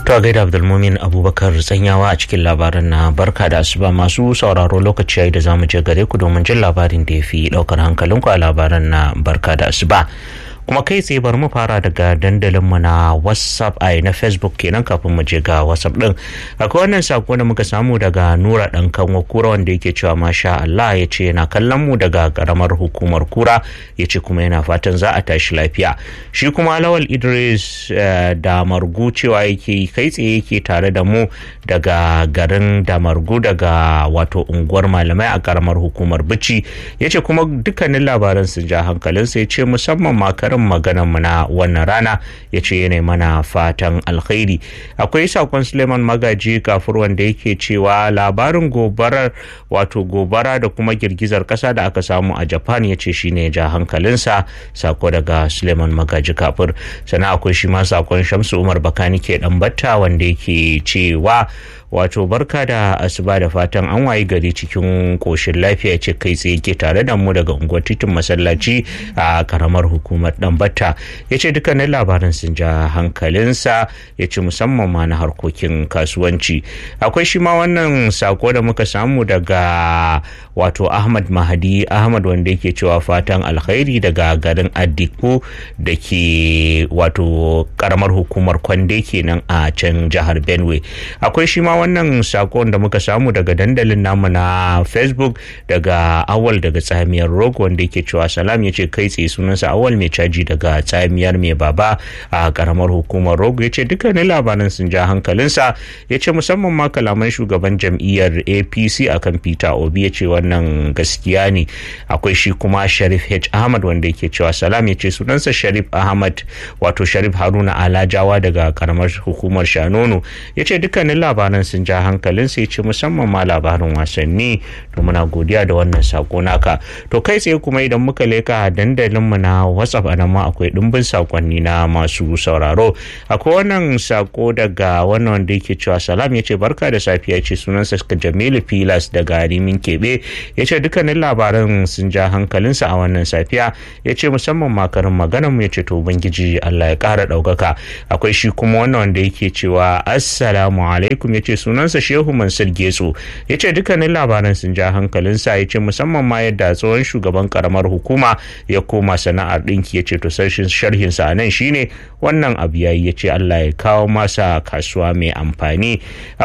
To a gaida Abdulmumin Abubakar tsanyawa a cikin labaran na barka da asuba masu sauraro lokaci yayi da zamu je gare ku domin jin labarin da ya fi daukar hankalinku a labaran na barka da asuba. kuma kai tsaye bari mu fara daga dandalinmu na whatsapp a na facebook kenan kafin mu je ga whatsapp din akwai wannan sako da muka samu daga nura dan kanwa kura wanda yake cewa masha Allah ya ce yana kallon mu daga karamar hukumar kura ya ce kuma yana fatan za a tashi lafiya shi kuma lawal idris da margu cewa yake kai tsaye yake tare da mu daga garin damargu daga wato unguwar malamai a karamar hukumar bici ya ce kuma dukkanin labaran sun ja hankalinsa ya ce musamman makarar karin maganar mu na wannan rana ya ce yana mana fatan alkhairi akwai sakon suleiman magaji kafur wanda yake cewa labarin gobarar wato gobara da kuma girgizar kasa da aka samu a japan ya ce shine ja hankalinsa sako daga suleiman magaji kafur sannan akwai shi ma sakon shamsu umar bakani ke dan batta wanda yake cewa wato barka da asuba da fatan an wayi gari cikin koshin lafiya ce kai tsaye ke tare da mu daga unguwar titin masallaci a karamar hukumar dambata ya ce dukkanin labarin sun ja hankalinsa ya ce musamman ma na harkokin kasuwanci akwai shi ma wannan sako da muka samu daga wato ahmad mahadi ahmad wanda yake cewa fatan alkhairi daga garin addiku da ke wato karamar hukumar kwande kenan a can jihar benue akwai shi ma wannan sakon da muka samu daga dandalin namu na facebook daga awal daga tsamiyar rogo wanda yake cewa salam ya ce kai tsaye sunansa awal mai caji daga tsamiyar mai baba a karamar hukumar rogo ya ce dukkanin labaran sun ja hankalinsa ya ce musamman ma kalaman shugaban jam'iyyar apc akan peter obi ya ce wannan gaskiya ne akwai shi kuma sharif h ahmad wanda yake cewa salam ya ce sunansa sharif ahmad wato sharif haruna alajawa daga karamar hukumar shanono ya ce dukkanin labaran sun ja hankalin sai ce musamman ma labarin wasanni to muna godiya da wannan sako naka to kai tsaye kuma idan muka leka dandalin mu na whatsapp anan ma akwai dimbin sakonni na masu sauraro akwai wannan sako daga wannan wanda yake cewa salam ya ce barka da safiya ce sunansa jamilu filas daga rimin kebe ya ce dukkanin labaran sun ja hankalinsa a wannan safiya ya ce musamman makarin maganar mu ya ce to ubangiji allah ya kara daukaka akwai shi kuma wannan wanda yake cewa assalamu alaikum ya ce sunansa shehu mansur getso ya ce dukkanin labaran sun ja hankalinsa ya ce musamman ma yadda tsohon shugaban karamar hukuma ya koma sana'ar ɗinki ya ce to sharhinsa a nan shine wannan abu yayi ya ce allah ya kawo masa kasuwa mai amfani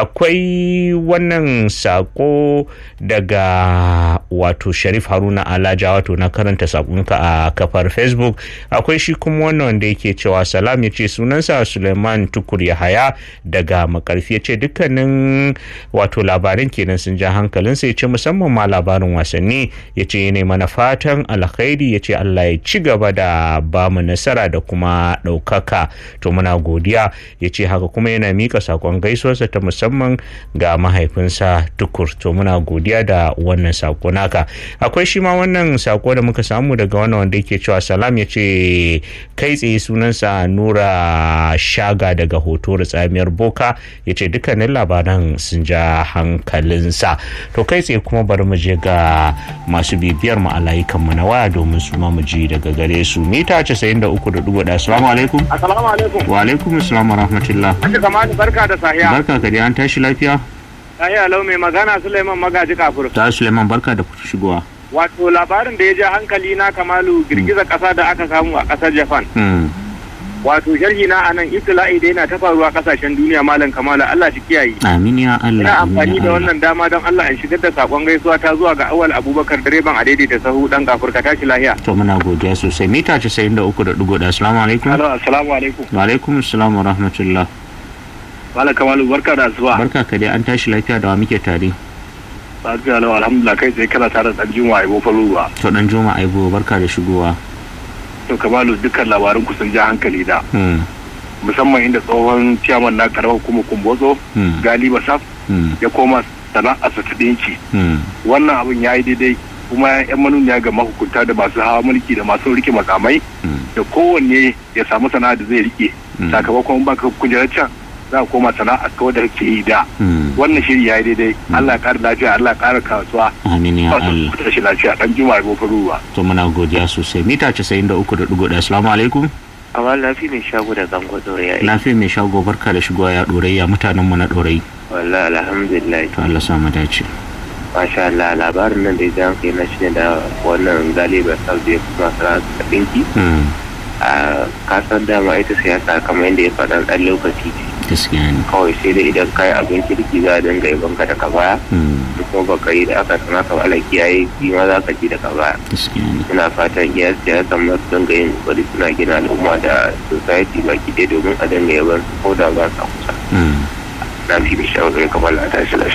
akwai wannan sako daga wato sharif haruna alaja wato na karanta sakonka a kafar facebook akwai shi kuma wannan wanda yake cewa salam ya ce sunansa suleiman tukur yahaya daga makarfi ya ce dukkanin wato labarin kenan sun ja hankalinsa ya ce musamman ma labarin wasanni ya ce ne mana fatan alkhairi ya ce allah ya ci gaba da ba mu nasara da kuma ɗaukaka to muna godiya ya ce haka kuma yana mika sakon gaisuwarsa ta musamman ga mahaifinsa tukur to muna godiya da wannan sako naka akwai shi ma wannan sako da muka samu daga wannan wanda yake cewa salam ya ce kai tsaye sunansa nura shaga daga hoto da tsamiyar boka ya ce dukkanin labaran sun ja hankalinsa to kai tsaye kuma bari mu je ga masu bibiyar mu a layukan mu na waya domin su ma mu ji daga gare su mita 93.1 assalamu alaikum assalamu alaikum wa alaikum assalam wa rahmatullah kamani barka da sahiya barka ka dai an tashi lafiya sahiya lau mai magana suleiman magaji kafur ta suleiman barka da shigowa wato labarin da ya ja hankali na kamalu girgizar kasa da aka samu a kasar japan wato sharhi na anan ibtila'i da yana ta faruwa kasashen duniya malam kamala Allah shi kiyaye amin ya Allah ina amfani da wannan dama don Allah in shigar da sakon gaisuwa ta zuwa ga awal abubakar direban a daidaita sahu dan gafurka tashi lahiya to muna godiya sosai mita 93.1 assalamu alaikum assalamu alaikum wa alaikum assalam wa rahmatullah malam kamalu barka da zuwa barka ka dai an tashi lafiya da wa muke tare lafiya lau alhamdulillah kai sai kana tare da dan juma aibo faruwa to dan juma aibo barka da shigowa to kamalu dukkan labarin ku sun ja hankali da musamman inda tsohon ciyaman na karamar hukumar kumbotso galiba saf ya koma sana'a su ta dinki wannan abin ya yi daidai kuma yan manuniya ga mahukunta da masu hawa mulki da masu rike makamai da kowanne ya samu sana'a da zai rike sakamakon baka kujerar can za a koma sana'a kawai da ke yi da wannan shiri ya yi daidai Allah ya kara lafiya Allah ya kara kasuwa amin ya Allah tashi lafiya dan juma'a ko faruwa to muna godiya sosai mita 93.1 assalamu alaikum amma lafi mai shago da gango ɗoraya lafiya mai shago barka da shigowa ya ɗorayya mutanen mu na ɗorayi wallahi alhamdulillah to Allah sa mu dace masha Allah labarin nan da ya jan kai na shi da wannan galibar saudi kuma sara da ɗinki a kasar dama ita siyasa kamar yadda ya faɗa ɗan lokaci ce gaskiya ne kawai sai dai idan kayi abin kirki za a dinga yabon ka daga baya da kuma baka yi da aka sana ka ala kiyaye shi ma za ka ji daga baya gaskiya ne ina fatan iya siyasa ma su dinga yin kokari suna gina al'umma da society baki ɗaya domin a dinga yabon su ko da ba sa kusa na fi da shawarar kamar a tashi lafiya